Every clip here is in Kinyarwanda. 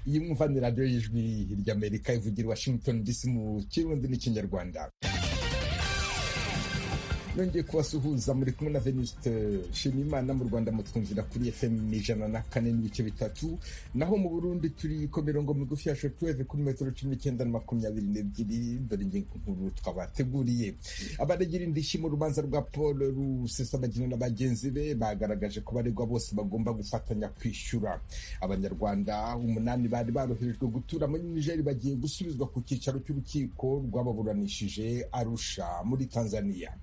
iyi mwumvanira radiyo y'ijwi ry'amerika ivugira i washington dc mu kirundi n'ikinyarwanda nongeye kubasuhuza muri kumwe na veniste nshimiyimana mu rwanda mutwumvira kuri fm ni ijana na kane n'ibice bitatu naho mu burundi turi ku mirongo migufi ya shotweve kuri metero cumi n'icyenda na makumyabiri n'ebyiri dore ingingo nkuru twabateguriye abaragira indishyi mu rubanza rwa paul rusesabagina na bagenzi be bagaragaje ko baregwa bose bagomba gufatanya kwishyura abanyarwanda umunani bari baroherejwe gutura muri nigeri bagiye gusubizwa ku cyicaro cy'urukiko rwababuranishije arusha muri tanzania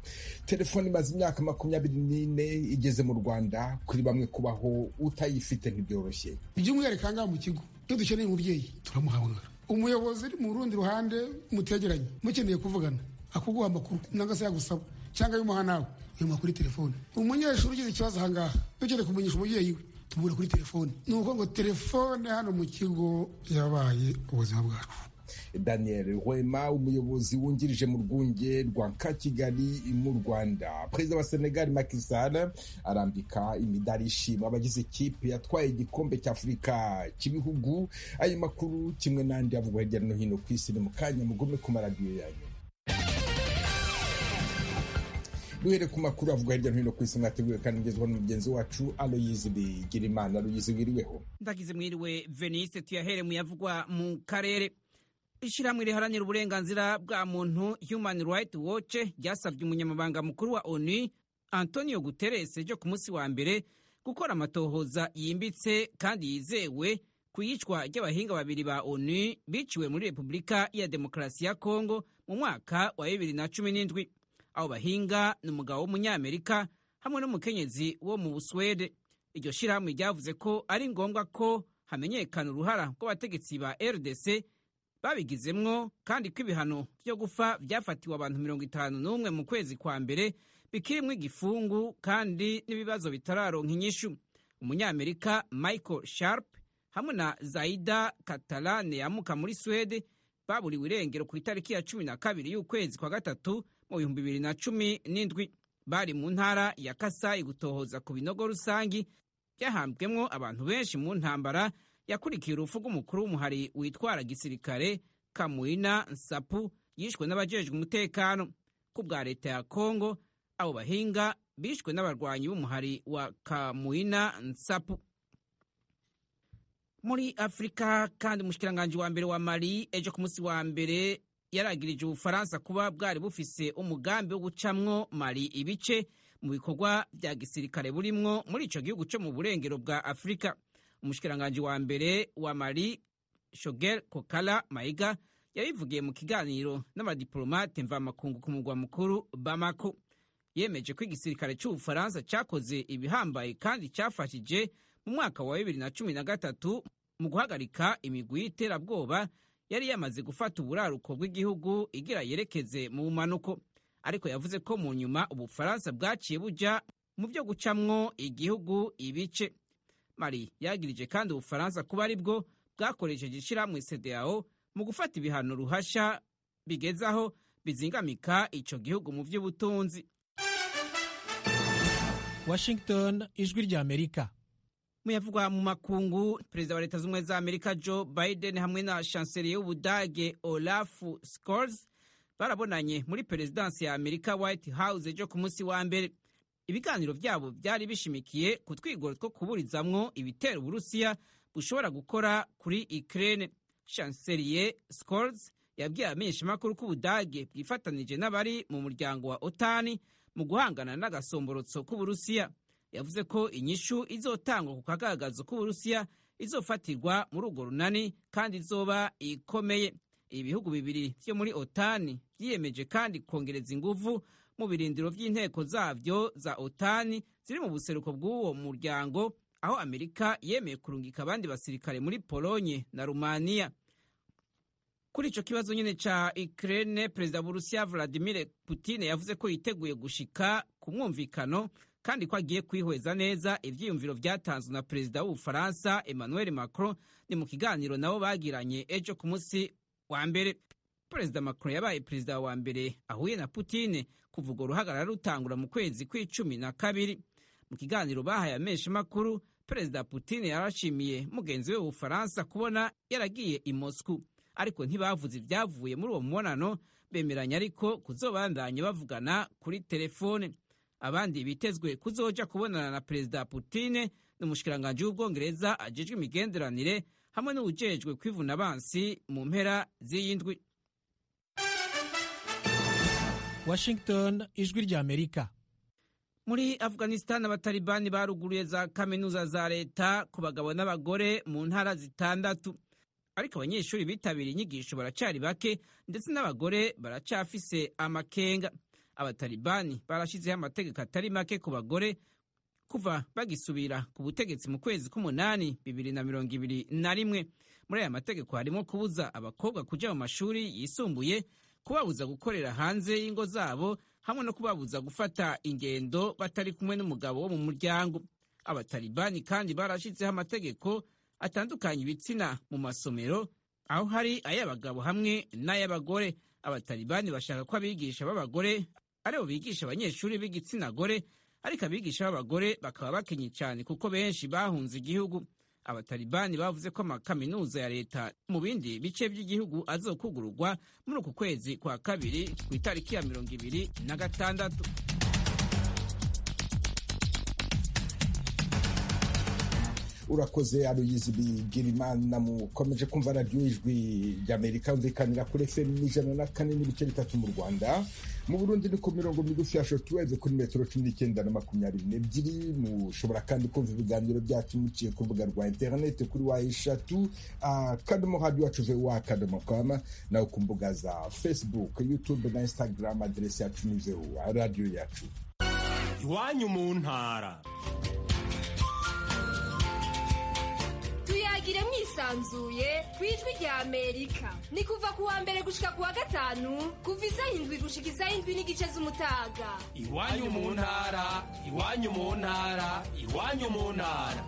telefoni imaze imyaka makumyabiri n'ine igeze mu rwanda kuri bamwe kubaho utayifite ntibyoroshye by'umwihariko aha ngaha mu kigo iyo dukeneye umubyeyi turamuhamagara umuyobozi uri mu rundi ruhande mutegeranye mukeneye kuvugana akuguha amakuru nanga se yagusaba cyangwa ayimuha nawe yamuha kuri telefoni umunyeshuri ugize ikibazo aha ngaha dukeneye kumenyesha umubyeyi we tumubura kuri telefoni ni ukuvuga ngo telefone hano mu kigo yabaye ubuzima bwacu daniel rwema umuyobozi wungirije mu rwunge rwa kakigali mu rwanda perezida wa senegali Macky Sall arambika imidari ishima abagize ikipe yatwaye igikombe cy'afurika cy'ibihugu ayo makuru kimwe n'andi avugwa hirya no hino ku isi ni mu kanya mugume ku maradiyo yanyu duhere ku makuru avugwa hirya no hino ku isi mwateguwe kandi ngezweho n'umugenzi wacu aloyizi bigirimana aloyizi wiriweho ndagize mwiriwe venise tuyahere mu yavugwa mu karere ishyirahamwe riharanira uburenganzira bwa muntu human rights watch ryasabye umunyamabanga mukuru wa onu antonio guterres ryo ku munsi wa mbere gukora amatohoza yimbitse kandi yizewe ku iyicwa ry'abahinga babiri ba onu biciwe muri repubulika ya demokarasi ya kongo mu mwaka wa bibiri na cumi n'indwi abo bahinga ni umugabo w'umunyamerika hamwe n'umukenyezi wo mu buswede iryo shyirahamwe ryavuze ko ari ngombwa ko hamenyekana uruhara rw'abategetsi ba rdc babigizemwo kandi ko ibihano byo gupfa byafatiwe abantu mirongo itanu n'umwe mu kwezi kwa mbere bikirimwo igifungu kandi n'ibibazo bitararonka inyishu umunyamerika michael sharp hamwe na zaida katalane yamuka muri swede baburiwe irengero ku itariki ya cumi na kabiri y'ukwezi kwa gatatu mu bihumbi bibiri na cumi n'indwi bari mu ntara ya kasayi gutohoza ku binogo rusangi byahambwemwo abantu benshi mu ntambara yakurikiye urupfu rw'umukuru w'umuhari witwara gisirikare kamuina nsapu yishwe n'abajejwe umutekano ku bwa leta ya kongo abo bahinga bishwe n'abarwanyi b'umuhari wa kamuina nsapu muri afurika kandi umushikiranganji wa mbere wa mali ejo ku munsi wa mbere yaragirije ubufaransa kuba bwari bufise umugambi wo gucamwo mali ibice mu bikorwa bya gisirikare burimwo muri ico gihugu co mu burengero bwa afurika umushikiranganji wa mbere wa mari shogel kokala mayiga yabivugiye mu kiganiro n'abadiplomate mvamakungu ku mugwa mukuru bamako yemeje ko igisirikare cy'ubufaransa cyakoze ibihambaye kandi cyafashije mu mwaka wa bibiri na cumi na gatatu mu guhagarika imigwi y'iterabwoba yari yamaze gufata uburaruko bw'igihugu igira yerekeze mu mpanuko ariko yavuze ko mu nyuma ubufaransa bwaciye bujya mu byo gucamwo igihugu ibice mari yagirije kandi ubufaransa kuba ari bwo bwakoresheje ishyirahamwe cdao mu gufata ibihano ruhasha bigezaho bizingamika ico gihugu mu by'ubutunzi washington ijwi rya amerika muyavugwa mu makungu perezida wa leta z'ubumwe za amerika joe biden hamwe na chancelier y'ubudage olaf scholz barabonanye muri perezidansi ya amerika white house ejo ku munsi wa mbere ibiganiro byabo byari bishimikiye ku twigoro two kuburizamwo ibitero uburusiya bushobora gukora kuri ukraine chancelier scholz yabwiye abamenyeshamakuru ko ubudage bwifatanije n'abari mu muryango wa otani mu guhangana n'agasomborotso k'uburusiya yavuze ko inyishu izotangwa ku kagaragazo k'uburusiya izofatirwa muri urwo runani kandi izoba ikomeye ibihugu bibiri byo muri otani byiyemeje kandi kongereza inguvu mu birindiro by'inteko zabyo za otani ziri mu buseruko bw'uwo muryango aho amerika yemeye kurungika abandi basirikare muri polonye na rumaniya kuri icyo kibazo nyine cya ukraine perezida burusiya vladimir putin yavuze ko yiteguye gushika ku mwumvikano kandi ko agiye kwihweza neza ibyiyumviro byatanzwe na perezida w'ubufaransa emmanuel macron ni mu kiganiro nabo bagiranye ejo ku munsi wa mbere perezida macron yabaye perezida wa mbere ahuye na putine kuva urwo ruhagarara rutangura mu kwezi kw'icumi na kabiri mu kiganiro bahaye amenshi makuru perezida putine yarashimiye mugenzi we w'ubufaransa kubona yaragiye i moscou ariko ntibavuze ibyavuye muri uwo mubonano bemeranya ariko kuzobandanya bavugana kuri telefone abandi bitezwe kuzoja kubonana na perezida putine ni umushikiranganji w'ubwongereza ajejwe imigenderanire hamwe n'uwujejwe kwivuna bansi mu mpera z'iyi ndwi washington ijwi ry'amerika muri afghanistan abatalibani baruguruye za kaminuza za leta ku bagabo n'abagore mu ntara zitandatu ariko abanyeshuri bitabiriye inyigisho baracari bake ndetse n'abagore baracafise amakenga abatalibani barashyizeho amategeko atari make ku bagore kuva bagisubira ku butegetsi mu kwezi k'umunani bibiri na mirongo ibiri na rimwe muri aya mategeko harimo kubuza abakobwa kuja mu mashuri yisumbuye kubabuza gukorera hanze y'ingo zabo hamwe no kubabuza gufata ingendo batari kumwe n'umugabo wo mu muryango abatalibani kandi barashyizeho amategeko atandukanye ibitsina mu masomero aho hari ay'abagabo hamwe n'ay'abagore abatalibani bashaka ko abigisha b'abagore aribo bigisha abanyeshuri b'igitsina gore ariko abigisha b'abagore bakaba bakenye cyane kuko benshi bahunze igihugu abatalibani bavuze ko amakaminuza ya leta mu bindi bice by'igihugu azokugururwa muri uku kwezi kwa kabiri ku itariki ya mirongo ibiri na gatandatu urakoze aruyizi bigirimana mukomeje kumva radiyo ijwi ry'amerika yumvikanira kuri fm ijana na kane n'ibice bitatu mu rwanda mu burundi ni ku mirongo migufi ya shortwave kuri metero cumi n'icyenda na makumyabiri n'ebyiri mushobora kandi kumva ibiganiro byacu muciye ku rubuga rwa interineti kuri wa eshatu akadomo hadi wacu vuba akadomo kama nawe ku mbuga za facebook youtube na instagram aderesi yacu ni zeru radiyo yacu iwanyu mu ntara tuyagire mwisanzuye ku ijwi rya amerika ni kuva ku wa mbere gushika ku wa gatanu kuva isaha indwi gushika isaha indwi n'igice z'umutaga iwanyu mu ntara iwanyu mu ntara iwanyu mu ntara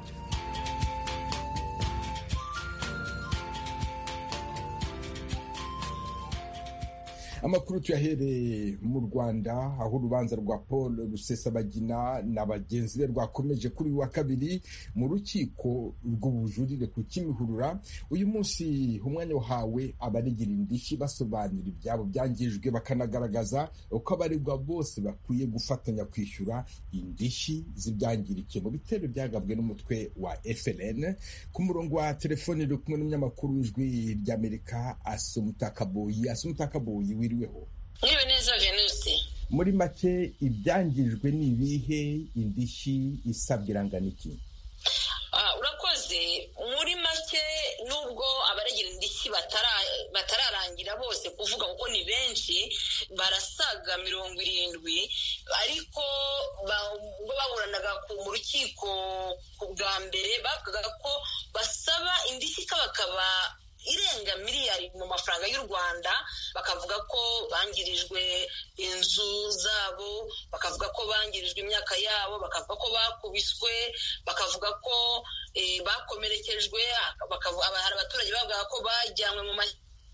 amakuru tuyahereye mu rwanda aho urubanza rwa paul rusesabagina na bagenzi be rwakomeje kuri uyu wa kabiri mu rukiko rw'ubujurire ku kimihurura uyu munsi umwanya wahawe abarigira indishyi basobanura ibyabo byangijwe bakanagaragaza uko abaregwa bose bakwiye gufatanya kwishyura indishyi z'ibyangirike mu bitero byagabwe n'umutwe wa frn ku murongo wa telefoni uri kumwe n'umunyamakuru w'ijwi ry'amerika asumutakaboyi asumutakaboyi wi biriweho mwiriwe neza venuste muri make ibyangijwe ni ibihe indishyi isabwa irangana iki urakoze muri make nubwo abaregera indishyi batararangira bose kuvuga kuko ni benshi barasaga mirongo irindwi ariko ubwo baburanaga mu rukiko bwa mbere bavugaga ko basaba indishyi ikabakaba irenga miliyari mu mafaranga y'u rwanda bakavuga ko bangirijwe inzu zabo bakavuga ko bangirijwe imyaka yabo bakavuga ko bakubiswe bakavuga ko bakomerekejwe hari abaturage bavuga ko bajyanywe mu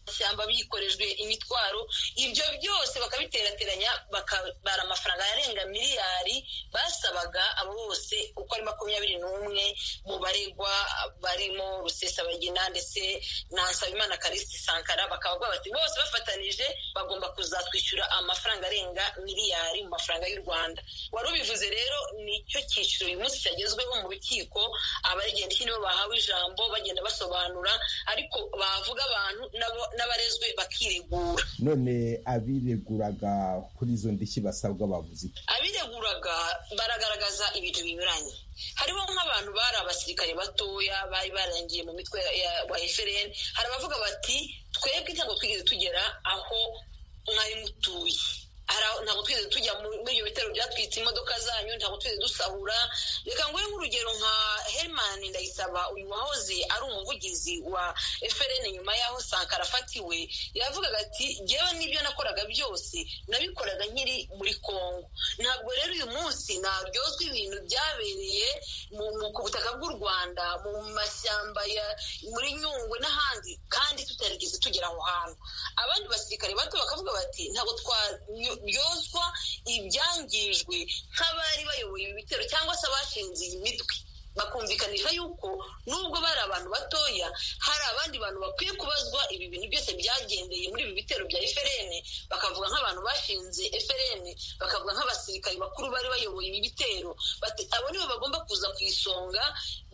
mashyamba bikorejwe imitwaro ibyo byose bakabiterateranya bakabara amafaranga arenga miliyari basabaga abo bose uko ari makumyabiri n'umwe mu baregwa barimo rusesabagina ndetse na nsabimana karisiti sankara bakaba bati bose bafatanije bagomba kuzatwishyura amafaranga arenga miliyari mu mafaranga y'u rwanda wari ubivuze rero nicyo cyiciro uyu munsi cyagezweho mu rukiko abaregenda iki nibo bahawe ijambo bagenda basobanura ariko bavuga abantu nabo n'abarezwe bakiregura none abireguraga kuri izo ndishyi basabwa bavuze abireguraga baragaragaza ibintu binyuranye harimo nk'abantu bari abasirikare batoya bari barangiye mu mitwe wa efereni hari abavuga bati twebwe ntabwo twigeze tugera aho mwari mutuye ntabwo twigeze tujya muri ibyo bitero byatwitse imodoka zanyu ntabwo twigeze dusahura reka nguhe nk'urugero nka Herman ndayisaba uyu wahoze ari umuvugizi wa FRN nyuma y'aho Sankara afatiwe yavugaga ati jyewe n'ibyo nakoraga byose nabikoraga nkiri muri Kongo ntabwo rero uyu munsi naryozwa ibintu byabereye mu mu- ku butaka bw'u Rwanda mu mashyamba ya muri Nyungwe n'ahandi kandi tutarigeze tugera aho hantu abandi basirikare bato bakavuga bati ntabwo twaryozwa ibyangijwe nk'abari bayoboye ibi bitero cyangwa se abashinze iyi mitwe bakumvikanisha yuko nubwo bari abantu batoya hari abandi bantu bakwiye kubazwa ibi bintu byose byagendeye muri ibi bitero bya FRN bakavuga nk'abantu bashinze FRN bakavuga nk'abasirikari bakuru bari bayoboye ibi bitero bati abo nibo bagomba kuza ku isonga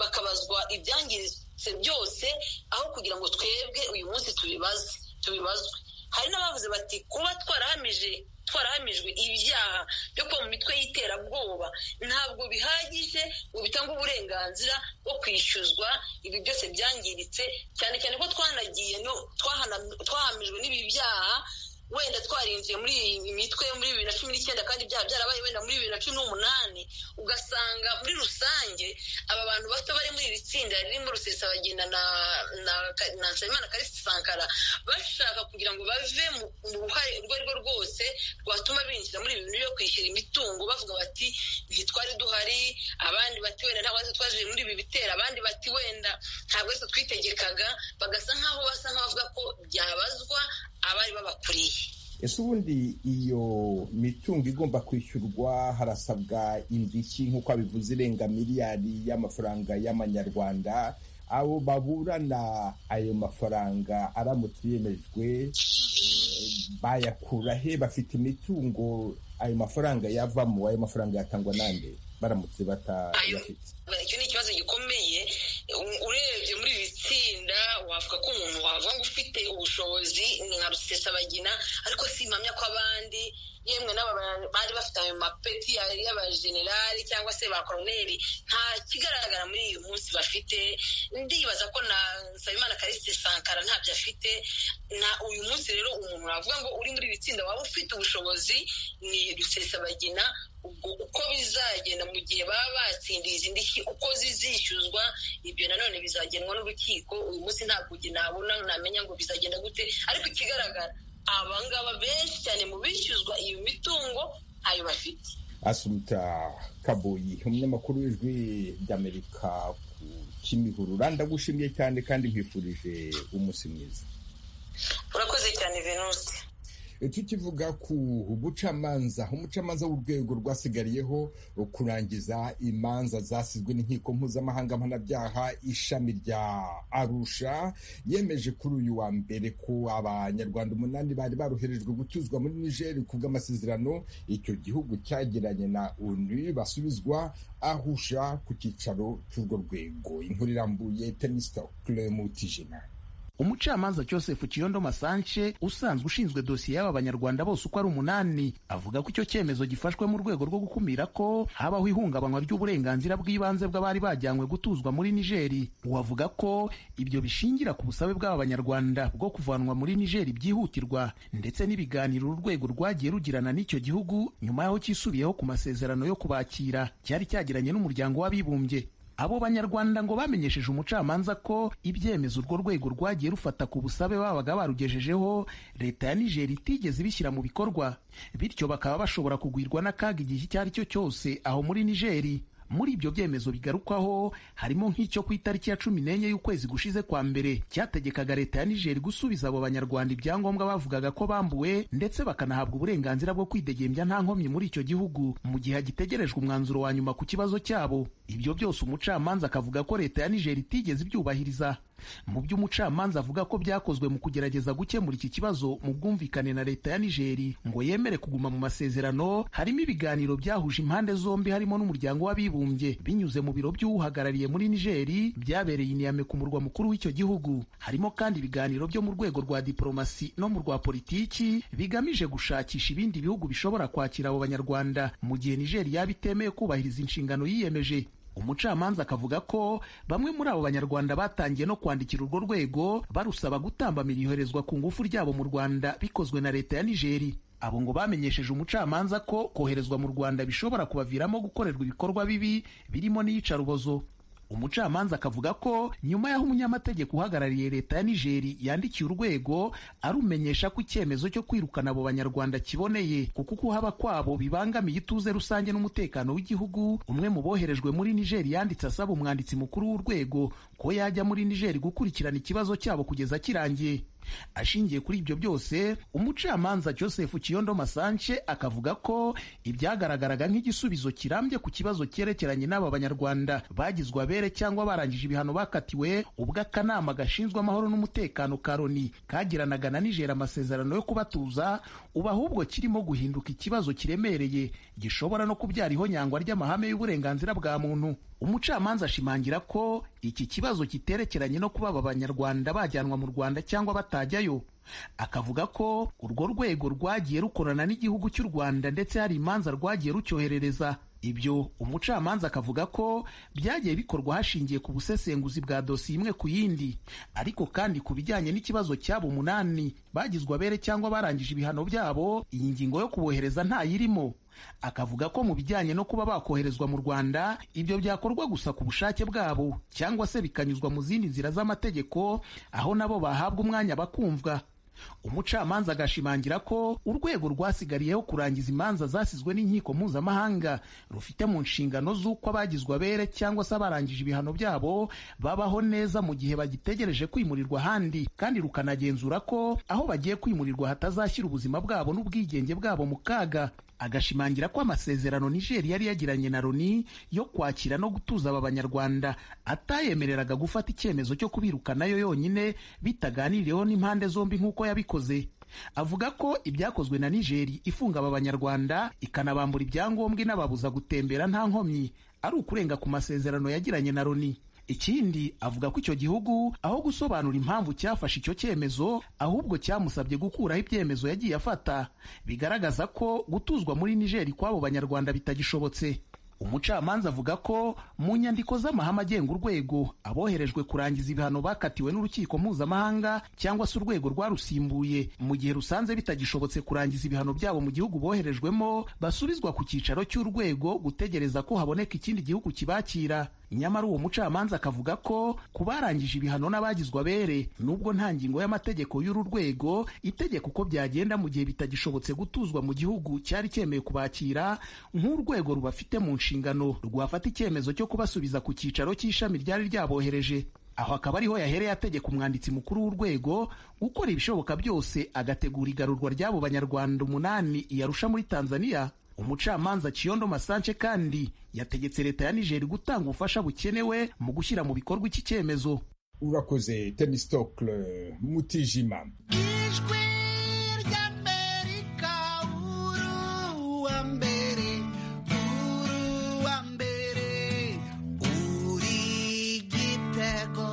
bakabazwa ibyangiritse byose aho kugira ngo twebwe uyu munsi tubibaze tubibazwe hari n'abavuze bati kuba twarahamije twarahamijwe ibyaha byo kuba mu mitwe y'iterabwoba ntabwo bihagije ngo bitange uburenganzira bwo kwishyuzwa ibi byose byangiritse cyane cyane ko twanagiye no twahana- twahamijwe n'ibi byaha wenda twarinjiye muri iyi mitwe muri bibiri na cumi n'icyenda kandi ibyaha byarabaye wenda muri bibiri na cumi n'umunani ugasanga muri rusange aba bantu bato bari muri iri tsinda ririmo rusesabagina na na na nsabimana karisi sankara bashaka kugira ngo bave mu mu ruhare urwo ari rwo rwose rwatuma binjira muri ibi bintu byo kwishyura imitungo bavuga bati ntitwari duhari abandi bati wenda ntabwo aritwe twaje muri ibi bitero abandi bati wenda ntabwo aritwe twitegekaga bagasa nk'aho basa nk'abavuga ko byabazwa abari babakuriye ese ubundi iyo mitungo igomba kwishyurwa harasabwa indishyi nk'uko abivuze irenga miliyari y'amafaranga y'amanyarwanda abo baburana ayo mafaranga aramutse yemejwe eh, bayakura he bafite imitungo ayo mafaranga yavamo ayo mafaranga yatangwa nande baramutse batayafite icyo ni ikibazo gikomeye U- urebye muri iri tsinda wavuga ko umuntu wavuga ngo ufite ubushobozi ni nka rusesabagina ariko simpamya ko abandi yemwe n'aba ba- bari bafite ayo mapeti ya- y'abajenerali cyangwa se ba koroneri nta kigaragara muri uyu munsi bafite ndibaza ko na nsabimana karisi sankara ntabyo afite na uyu munsi rero umuntu wavuga ngo uri muri iri tsinda waba ufite ubushobozi ni rusesabagina ubwo uko bizagenda mu gihe baba batsindiye izi ndishyi uko zizishyuzwa ibyo nanone bizagenwa n'urukiko uyu munsi ntabwo uge- nabona namenya ngo bizagenda gute ariko ikigaragara abangaba benshi cyane mu bishyuzwa iyo mitungo ntayo bafite asuruta kaboyi umunyamakuru w'ijwi ry'amerika ku kimihurura ndagushimiye cyane kandi nkwifurije umunsi mwiza urakoze cyane venuste tukivuga ku bucamanza umucamanza w'urwego rwasigariyeho kurangiza imanza zasizwe n'inkiko mpuzamahanga mpanabyaha ishami rya arusha yemeje kuri uyu wa mbere ko abanyarwanda umunani bari baroherejwe gutuzwa muri niger ku bw'amasezerano icyo gihugu cyagiranye na onu basubizwa ahusha ku cyicaro cy'urwo rwego inkuru irambuye tenisita kuremutijina umucamanza joseph kiyondo masanche usanzwe ushinzwe dosiye y'aba banyarwanda bose uko ari umunani avuga ko icyo cyemezo gifashwe mu rwego rwo gukumira ko habaho ihungabanywa ry'uburenganzira bw'ibanze bw'abari bajyanywe gutuzwa muri nigeri uwo avuga ko ibyo bishingira ku busabe bw'aba banyarwanda bwo kuvanwa muri nigeri byihutirwa ndetse n'ibiganiro urwego rwagiye rugirana n'icyo gihugu nyuma y'aho cyisubiyeho ku masezerano yo kubakira cyari cyagiranye n'umuryango w'abibumbye abo banyarwanda ngo bamenyesheje umucamanza ko ibyemezo urwo rwego rwagiye rufata ku busabe babaga barugejejeho leta ya nigeri itigeze ibishyira mu bikorwa bityo bakaba bashobora kugwirwa n'akaga igihe icyo ari cyo cyose aho muri nigeri muri ibyo byemezo bigarukwaho harimo nk'icyo ku itariki ya cumi n'enye y'ukwezi gushize kwa mbere cyategekaga leta ya nigeri gusubiza abo banyarwanda ibyangombwa bavugaga ko bambuwe ndetse bakanahabwa uburenganzira bwo kwidegembya nta nkomyi muri icyo gihugu mu gihe hagitegerejwe umwanzuro wa nyuma ku kibazo cyabo ibyo byose umucamanza akavuga ko leta ya nigeri itigeze ibyubahiriza mu byo umucamanza avuga ko byakozwe mu kugerageza gukemura iki kibazo mu bwumvikane na leta ya nigeri ngo yemere kuguma mu masezerano harimo ibiganiro byahuje impande zombi harimo n'umuryango w'abibumbye binyuze mu biro by'uwuhagarariye muri nigeri byabereye i niyame ku murwa mukuru w'icyo gihugu harimo kandi ibiganiro byo mu rwego rwa diporomasi no mu rwa politiki bigamije gushakisha ibindi bihugu bishobora kwakira abo banyarwanda mu gihe nigeri yaba itemeye kubahiriza inshingano yiyemeje umucamanza akavuga ko bamwe muri abo banyarwanda batangiye no kwandikira urwo rwego barusaba gutambamira iyoherezwa ku ngufu ryabo mu rwanda bikozwe na leta ya nigeri abo ngo bamenyesheje umucamanza ko koherezwa mu rwanda bishobora kubaviramo gukorerwa ibikorwa bibi birimo n'iyicarubozo umucamanza akavuga ko nyuma y'aho umunyamategeko uhagarariye leta ya nigeri yandikiye urwego arumenyesha ko icyemezo cyo kwirukana abo banyarwanda kiboneye kuko ukuhaba kwabo bibangamiye ituze rusange n'umutekano w'igihugu umwe mu boherejwe muri nigeri yanditse asaba umwanditsi mukuru w'urwego ko yajya muri nigeri gukurikirana ikibazo cyabo kugeza kirangiye ashingiye kuri ibyo byose umucamanza joseph kiyondo masanche akavuga ko ibyagaragaraga nk'igisubizo kirambye ku kibazo cyerekeranye n'aba banyarwanda bagizwe abere cyangwa barangije ibihano bakatiwe ubwo akanama gashinzwe amahoro n'umutekano ka loni kagiranaga na nijera amasezerano yo kubatuza ubu ahubwo kirimo guhinduka ikibazo kiremereye gishobora no kubyara ihonyangwa ry'amahame y'uburenganzira bwa muntu umucamanza ashimangira ko iki kibazo kiterekeranye no kuba aba banyarwanda bajyanwa mu rwanda cyangwa batajyayo akavuga ko urwo rwego rwagiye rukorana n'igihugu cy'u rwanda ndetse hari imanza rwagiye rucyoherereza ibyo umucamanza akavuga ko byagiye bikorwa hashingiye ku busesenguzi bwa dosiye imwe ku yindi ariko kandi ku bijyanye n'ikibazo cyabo umunani bagizwe abere cyangwa barangije ibihano byabo iyi ngingo yo kubohereza ntayirimo akavuga ko mu bijyanye no kuba bakoherezwa mu rwanda ibyo byakorwa gusa ku bushake bwabo cyangwa se bikanyuzwa mu zindi nzira z'amategeko aho nabo bahabwa umwanya bakumvwa umucamanza agashimangira ko urwego rwasigariyeho kurangiza imanza zasizwe n'inkiko mpuzamahanga rufite mu nshingano z'uko abagizwe abere cyangwa se abarangije ibihano byabo babaho neza mu gihe bagitegereje kwimurirwa ahandi kandi rukanagenzura ko aho bagiye kwimurirwa hatazashyira ubuzima bwabo n'ubwigenge bwabo mu kaga agashimangira ko amasezerano nigeri yari yagiranye na loni yo kwakira no gutuza aba banyarwanda atayemereraga gufata icyemezo cyo kubirukanayo yonyine bitaganiriyeho n'impande zombi nk'uko yabikoze avuga ko ibyakozwe na nigeri ifunga aba banyarwanda ikanabambura ibyangombwa inababuza gutembera nta nkomyi ari ukurenga ku masezerano yagiranye na loni ikindi avuga ko icyo gihugu aho gusobanura impamvu cyafashe icyo cyemezo ahubwo cyamusabye gukuraho ibyemezo yagiye afata bigaragaza ko gutuzwa muri nigeri kw'abo banyarwanda bitagishobotse umucamanza avuga ko mu nyandiko z'amahame agenga urwego aboherejwe kurangiza ibihano bakatiwe n'urukiko mpuzamahanga cyangwa se urwego rwarusimbuye mu gihe rusanze bitagishobotse kurangiza ibihano byabo mu gihugu boherejwemo basubizwa ku cyicaro cy'urwego gutegereza ko haboneka ikindi gihugu kibakira nyamara uwo mucamanza akavuga ko ku barangije ibihano n'abagizwe abere nubwo nta ngingo y'amategeko y'uru rwego itegeka uko byagenda mu gihe bitagishobotse gutuzwa mu gihugu cyari cyemeye kubakira nk'urwego rubafite mu nshingano rwafata icyemezo cyo kubasubiza ku cyicaro cy'ishami ryari ryabohereje aho akaba ariho yahereye ategeka umwanditsi mukuru w'urwego gukora ibishoboka byose agategura igarurwa ry'abo banyarwanda umunani yarusha muri tanzania umucamanza Kiyondo Masance kandi yategetse leta ya Niger gutanga ubufasha bukenewe mu gushyira mu bikorwa iki cyemezo urakoze temistocle mutijima ijwi ry'amerika uru wa mbere uru wa mbere uri gitego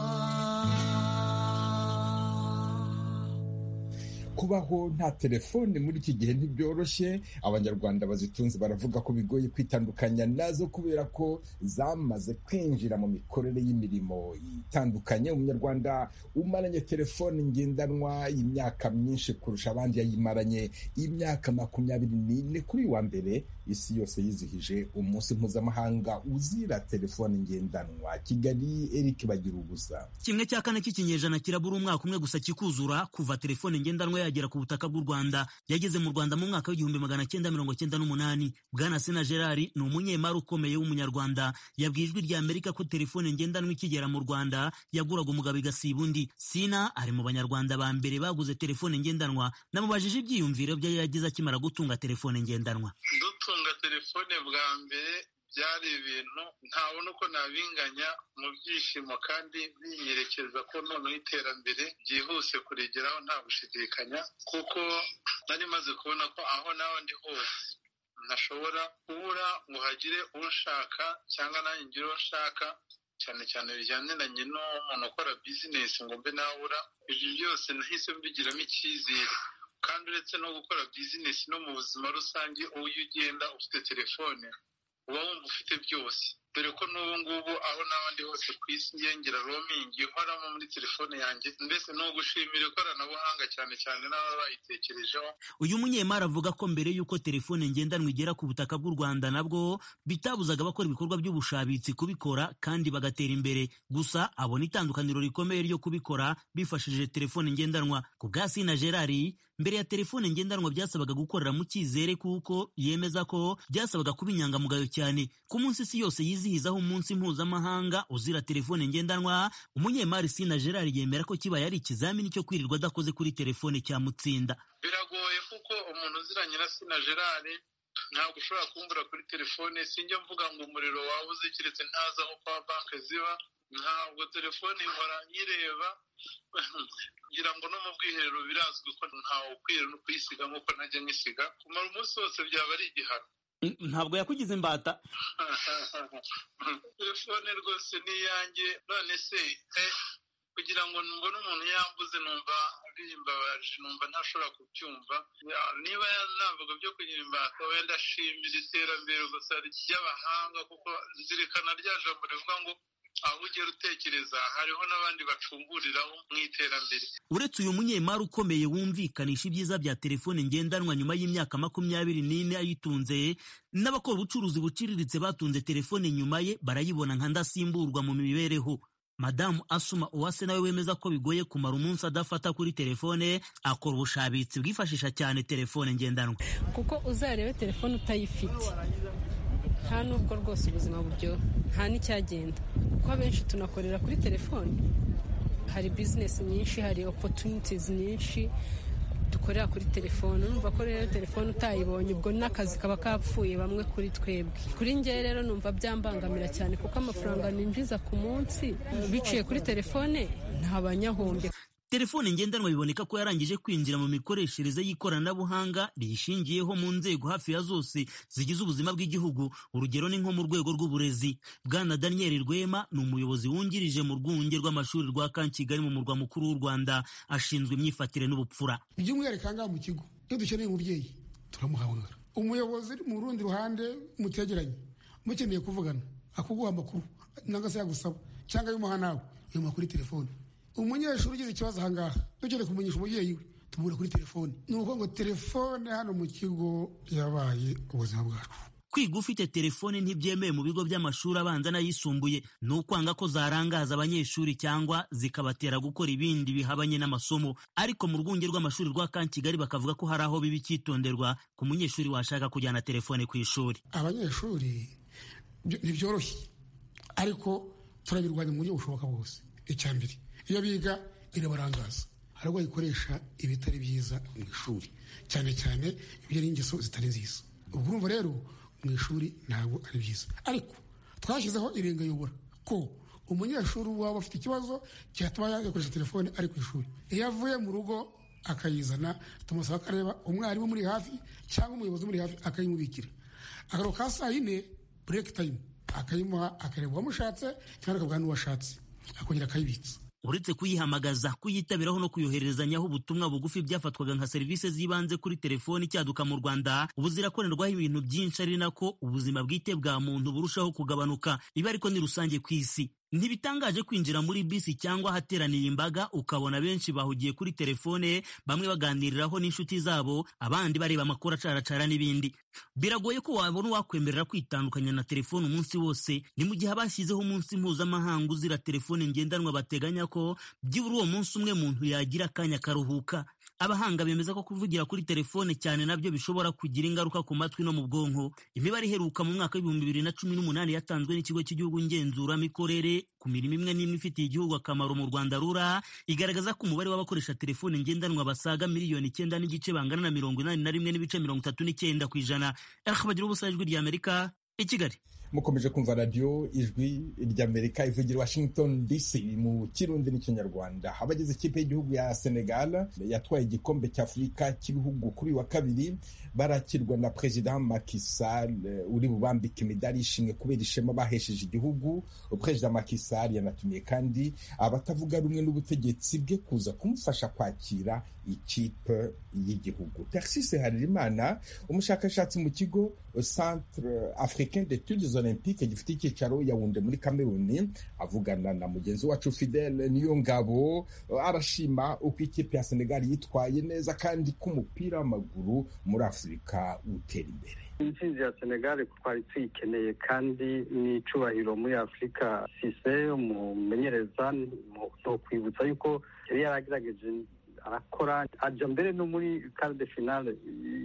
kubaho nta telefone muri iki gihe ntibyoroshye abanyarwanda bazitunze baravuga ko bigoye kwitandukanya nazo kubera ko zamaze kwinjira mu mikorere y'imirimo itandukanye umunyarwanda umaranye telefone ngendanwa imyaka myinshi kurusha abandi yayimaranye imyaka makumyabiri n'ine kuri wa mbere isi yose yizihije umunsi mpuzamahanga uzira telefone ngendanwa kigali eric bagira ubusa kimwe cya kane cy'ikinyejana kirabura umwaka umwe gusa kikuzura kuva telefone ngendanwa yagera ku butaka bw'u Rwanda yageze mu Rwanda mu mwaka w'igihumbi magana cyenda mirongo cyenda n'umunani bwana Sena Gerard ni umunyemari ukomeye w'umunyarwanda yabwiye ijwi rya Amerika ko telefone ngendanwa ikigera mu Rwanda yaguraga umugabo igasiba undi Sina ari mu banyarwanda ba mbere baguze telefone ngendanwa namubajije ibyiyumviro bye yagize akimara gutunga telefone ngendanwa dutunga telefone bwa mbere byari ibintu ntabona uko nabinganya mu byishimo kandi binyerekeza ko noneho iterambere ryihuse kurigeraho nta gushidikanya kuko nari maze kubona ko aho naho ndi hose ntashobora kubura ngo hagire unshaka cyangwa nanjye ngire uwo nshaka cyane cyane bijyaniranye n'umuntu ukora bizinesi ngo mbe nabura ibyo byose nahise mbigiramo icyizere kandi uretse no gukora bizinesi no mu buzima rusange iyo ugenda ufite telefone uba wumva ufite byose dore ko n'ubu ngubu aho n'abandi hose ku isi ngira romingi ihoramo muri telefone yanjye mbese ni ugushimira ikoranabuhanga cyane cyane n'ababa bayitekerejeho uyu munyemari avuga ko mbere y'uko telefone ngendanwa igera ku butaka bw'u rwanda nabwo bitabuzaga abakora ibikorwa by'ubushabitsi kubikora kandi bagatera imbere gusa abona itandukaniro rikomeye ryo kubikora bifashishije telefone ngendanwa ku bwa sina gerari mbere ya telefone ngendanwa byasabaga gukorera mu cyizere kuko yemeza ko byasabaga kuba inyangamugayo cyane ku munsi isi yose yizihizaho umunsi mpuzamahanga uzira telefone ngendanwa umunyemari sina gerari yemera ko kibaye ari ikizamini cyo kwirirwa adakoze kuri telefone cyamutsinda biragoye kuko umuntu uziranye na sina gerard ntabwo ushobora kumvura kuri telefone sinjya mvuga ngo umuriro waba uzikiretse ntazi aho kwa banki ziba ntabwo telefone ihora nyireba ngira ngo no mu bwiherero birazwi ko ntawe ukwiye no kuyisiga nk'uko najya nkisiga kumara umunsi wose byaba ari igihano ntabwo yakugize imbata telefone rwose ni iyanjye none se kugira ngo mbone umuntu yambuze numva bimbabaje numva ntashobora kubyumva niba navuga byo kugira imbata wenda ashimira iterambere gusa ry'abahanga kuko zirikana rya jambo rivuga ngo aho ugera utekereza hariho n'abandi bacunguriraho mu iterambere uretse uyu munyemari ukomeye wumvikanisha ibyiza bya telefone ngendanwa nyuma y'imyaka makumyabiri n'ine ayitunze n'abakora ubucuruzi buciriritse batunze telefone nyuma ye barayibona nka ndasimburwa mu mibereho madamu asuma uwase nawe wemeza ko bigoye kumara umunsi adafata kuri telefone akora ubushabitsi bwifashisha cyane telefone ngendanwa kuko uzarebe telefone utayifite nta nubwo rwose ubuzima buryoha nta n'icyagenda kuko abenshi tunakorera kuri telefone hari bizinesi nyinshi hari opotunitizi nyinshi dukorera kuri telefone numva ko rero telefone utayibonye ubwo n'akazi kaba kapfuye bamwe kuri twebwe kuri ngewe rero numva byambangamira cyane kuko amafaranga ninjiza ku munsi biciye kuri telefone ntabanyahombye telefone ngendanwa biboneka ko yarangije kwinjira mu mikoreshereze y'ikoranabuhanga riyishingiyeho mu nzego hafi ya zose zigize ubuzima bw'igihugu urugero ni nko mu rwego rw'uburezi bwana daniel rwema ni umuyobozi wungirije mu rwunge rw'amashuri rwa kankigali mu murwa mukuru w'u rwanda ashinzwe imyifatire n'ubupfura by'umwihariko ahangaha mu kigo iyo dukeneye umubyeyi turamuhamagara umuyobozi mu rundi ruhande mutegeranye mukeneye kuvugana akuguha amakuru nangwa se yagusaba cyangwa y'umuha nawe yumuha kuri telefone umunyeshuri ugize ikibazo ahangaha dukeneye kumenyesha umubyeyi we tumubura kuri telefone ni ukuvuga ngo telefone hano mu kigo yabaye ubuzima bwacu kwiga ufite telefone ntibyemewe mu bigo by'amashuri abanza n'ayisumbuye ni ukwanga ko zarangaza abanyeshuri cyangwa zikabatera gukora ibindi bihabanye n'amasomo ariko mu rwunge rw'amashuri rwa kankigali bakavuga ko hari aho biba icyitonderwa ku munyeshuri washaka kujyana telefone ku ishuri abanyeshuri ntibyoroshye ariko turabirwanya mu buryo bushoboka bwose icya mbere iyo biga irabarangaza hari ubwo bayikoresha ibitari byiza mu ishuri cyane cyane ibyo ari ingeso zitari nziza ubwo urumva rero mu ishuri ntabwo ari byiza ariko twashyizeho irengayobora ko umunyeshuri waba afite ikibazo cyatuma yakoresha telefone ari ku ishuri iyo avuye mu rugo akayizana tumusaba akareba umwarimu muri hafi cyangwa umuyobozi muri hafi akayimubikira akaro ka saa yine bureke tayimu akayimuha akareba uwamushatse cyangwa akavuga n'uwashatse akongera akayibitsa uretse kuyihamagaza kuyitabiraho no kuyohererezanyaho ubutumwa bugufi byafatwaga nka serivisi z'ibanze kuri telefoni icyaduka mu rwanda ubu zirakorerwaho ibintu byinshi ari nako ubuzima bwite bwa muntu burushaho kugabanuka ibi ariko ni rusange ku isi ntibitangaje kwinjira muri bisi cyangwa ahateraniye imbaga ukabona benshi bahugiye kuri telefone bamwe baganiriraho n'inshuti zabo abandi bareba amakuru acaracara n'ibindi biragoye ko wabona uwakwemerera kwitandukanya na telefone umunsi wose ni mu gihe abashyizeho umunsi mpuzamahanga uzira telefone ngendanwa bateganya ko byibura uwo munsi umwe muntu yagira akanya karuhuka abahanga bemeza ko kuvugira kuri telefone cyane nabyo bishobora kugira ingaruka ku matwi no mu bwonko imibare iheruka mu mwaka w'ibihumbi bibiri na cumi n'umunani yatanzwe n'ikigo cy'igihugu ngenzuramikorere ku mirimo imwe n'imwe ifitiye igihugu akamaro mu rwanda rura igaragaza ko umubare w'abakoresha telefone ngendanwa basaga miliyoni icyenda n'igice bangana na mirongo inani na rimwe n'ibice mirongo itatu n'icyenda ku ijana bagira ubusa ijwi rya amerika i kigali mukomeje kumva radiyo ijwi ry'amerika ivugira washington dc mu kirundi n'ikinyarwanda abagize ikipe y'igihugu ya senegal yatwaye igikombe cy'afurika cy'ibihugu kuri wa kabiri barakirwa na perezida Macky Sall uri bubambika imidari y'ishimwe kubera ishema bahesheje igihugu perezida Macky Sall yanatumiye kandi abatavuga rumwe n'ubutegetsi bwe kuza kumufasha kwakira ikipe y'igihugu taxise harerimana umushakashatsi mu kigo centre africain d'etudes olympique gifite icyicaro yawunde muri kameruni avugana na mugenzi wacu fidele niyo ngabo arashima uko ikipe ya senegal yitwaye neza kandi ko umupira w'amaguru muri afurika utera imbere intsinzi ya senegali twari tuyikeneye kandi ni icubahiro muri afurika sise umumenyereza ni ukwibutsa yuko yari yaragerageje arakora ajya mbere no muri karide finale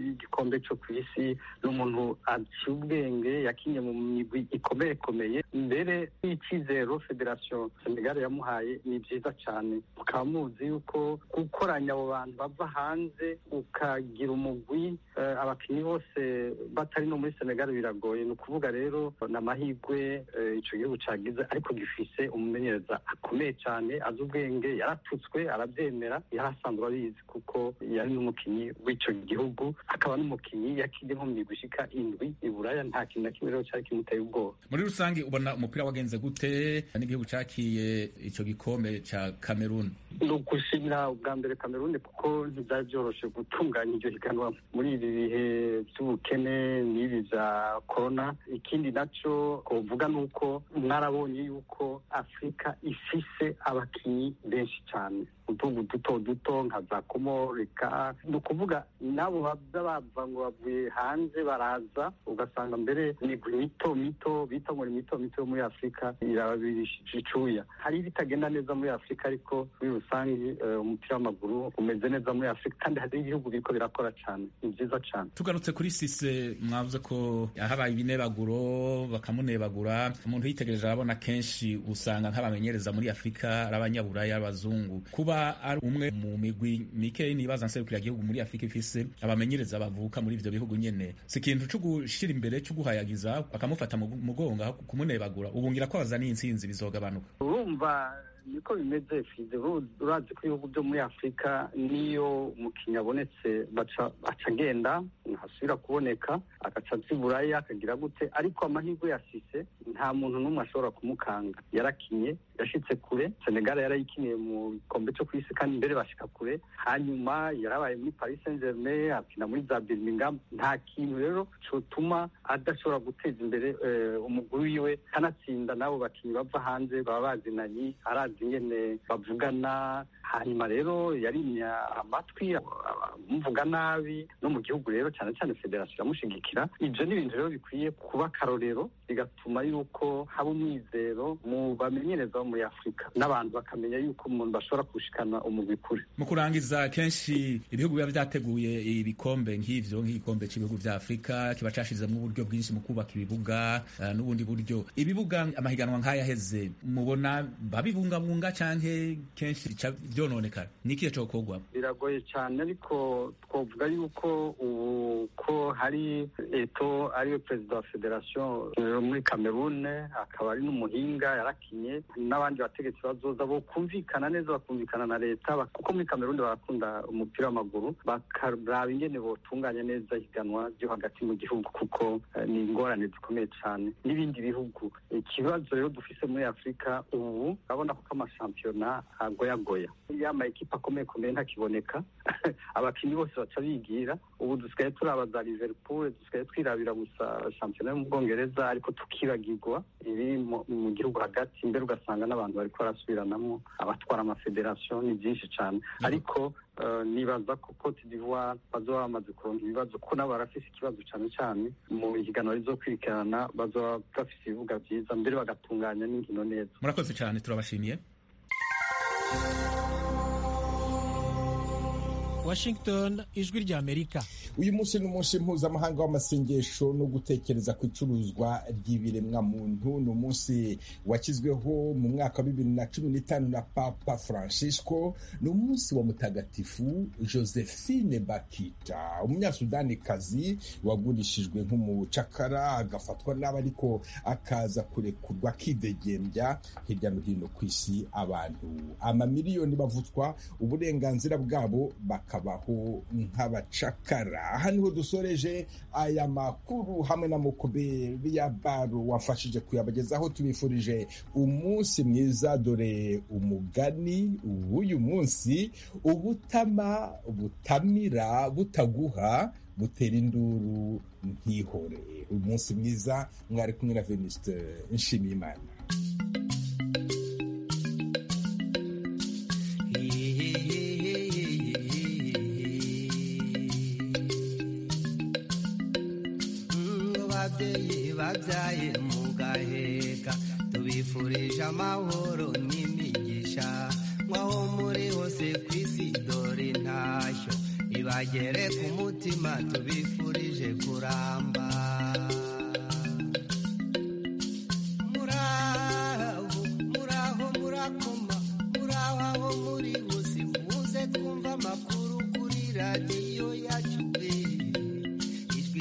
y'igikombe cyo ku isi ni umuntu aciye ubwenge yakinnye mu migwi ikomeyekomeye mbere y'icyizero federasiyo senegali yamuhaye ni byiza cyane mukaba muzi yuko gukoranya abo bantu bava hanze ukagira umugwi abakinnyi bose batari no muri senegali biragoye ni ukuvuga rero ni amahirwe icyo gihugu cyagize ariko gifise umumenyereza akomeye cyane azi ubwenge yaratutswe arabyemera yarasa asanzwe abizi kuko yari n'umukinnyi w'icyo gihugu akaba n'umukinnyi yakinnye nko mu migwi ishika indwi iburaya nta kintu na kimwe rero cyari kimuteye ubwoba muri rusange ubona umupira wagenze gute n'igihugu cyakiye icyo gikombe cya kameruni ni ugushimira ubwa mbere kameruni kuko ntibyari byoroshye gutunganya iryo higanwa muri ibi bihe by'ubukene n'ibi bya korona ikindi nacyo uvuga ni uko mwarabonye yuko afurika ifise abakinnyi benshi cyane utugu duto duto nka za komorika ni ukuvuga nabo baza bava ngo bavuye hanze baraza ugasanga mbere imigwi mito mito bita ngo ni mito mito yo muri afurika irababirishije icuya hari ibitagenda neza muri afurika ariko muri rusange umupira w'amaguru umeze neza muri afurika kandi hari ibihugu biriko birakora cyane ni byiza cyane tugarutse kuri sise mwavuze ko habaye ibinebaguro bakamunebagura umuntu yitegereje arabona kenshi usanga nk'abamenyereza muri afurika ari abanyaburaya abazungu kuba ari umwe mu migwi mikeyi nibaza nserukira gihugu muri afurika ifise abamenyereza bavuka muri ivyo bihugu nyene si ikintu co gushira imbere co guhayagiza bakamufata mu mugongo kumunebagura ubu ngira ko baza n'intsinzi bizogabanuka urumva niko bimeze fize urazi ko ibihugu byo muri afurika niyo umukinnyi abonetse baca agenda ntasubira kuboneka agaca buraya akagira gute ariko amahirwe yasise nta muntu n'umwe ashobora kumukanga yarakinye yashitse kure senegal yarayikiniye mu gikombe cyo ku isi kandi mbere bashika kure hanyuma yarabaye muri paris saint germain akina muri za birmingham nta kintu rero cyotuma adashobora guteza imbere umuguru wiwe kanatsinda n'abo bakinnyi bava hanze baba bazinanye arazi ingene bavugana hanyuma rero yarimya amatwi amuvuga nabi no mu gihugu rero cyane cyane federasiyo iramushigikira ibyo ni ibintu rero bikwiye kuba akarorero bigatuma yuko haba umwizero mu bamenyereza bo muri afurika n'abantu bakamenya yuko umuntu bashobora kushikana umugwi kure mu kurangiza kenshi ibihugu biba byateguye ibikombe nk'ivyo nk'igikombe cy'ibihugu vya afurika kiba cashizemo uburyo bwinshi mu kubaka ibibuga n'ubundi buryo ibibuga amahiganwa nk'ayaheze mubona babibunga bunga canke kenshi bica byononekara ni ikihe cokorwa biragoye cyane ariko twavuga yuko ubu ko hari eto ariwe perezida wa federasiyo muri kamerune akaba ari n'umuhinga yarakinye n'abandi bategetsi bazoza bo kumvikana neza bakumvikana na leta kuko muri kamerune barakunda umupira w'amaguru bakaraba ingene botunganya neza higanwa ryo hagati mu gihugu kuko ni ingorane zikomeye cyane n'ibindi bihugu ikibazo rero dufise muri afurika ubu urabona kuko amashampiyona agoyagoya iyo amakipe akomeye komeye ntakiboneka abakinnyi bose baca bigira ubu dusigaye turabaza liverpool dusigaye twirabira gusa shampiyona yo mu bwongereza ariko tukibagirwa iri mu gihugu hagati imbere ugasanga n'abantu bariko barasubiranamo abatwara amafederasiyo ni byinshi cyane ariko nibaza ko cote d'ivoire bazoba bamaze kuronka ibibazo kuko nabo barafise ikibazo cyane cyane mu higanwa rizo kwirikirana bazoba bafise ibibuga byiza mbere bagatunganya n'inkino neza murakoze cyane turabashimiye Washington ijwi rya Amerika uyu munsi ni umunsi mpuzamahanga w'amasengesho no gutekereza ku icuruzwa ry'ibiremwa muntu ni umunsi washyizweho mu mwaka wa bibiri na cumi n'itanu na papa francisco ni umunsi wa mutagatifu josephine bakita umunyasudanikazi wagurishijwe nk'umucakara agafatwa n'aba ariko akaza kurekurwa akidegembya hirya no hino ku isi abantu amamiliyoni bavutswa uburenganzira bwabo baka bakabaho nk'abacakara aha niho dusoreje aya makuru hamwe na mukube ya baro wafashije kuyabagezaho tubifurije umunsi mwiza dore umugani w'uyu munsi ubutama butamira butaguha gutera induru ntihoreye umunsi mwiza mwari kumwe na venuste nshimiyimana ababyeyi babyaye mu gaheka tubifurije amahoro n'imigisha nk'aho muri hose ku isi dore intashyo ibagere ku mutima tubifurije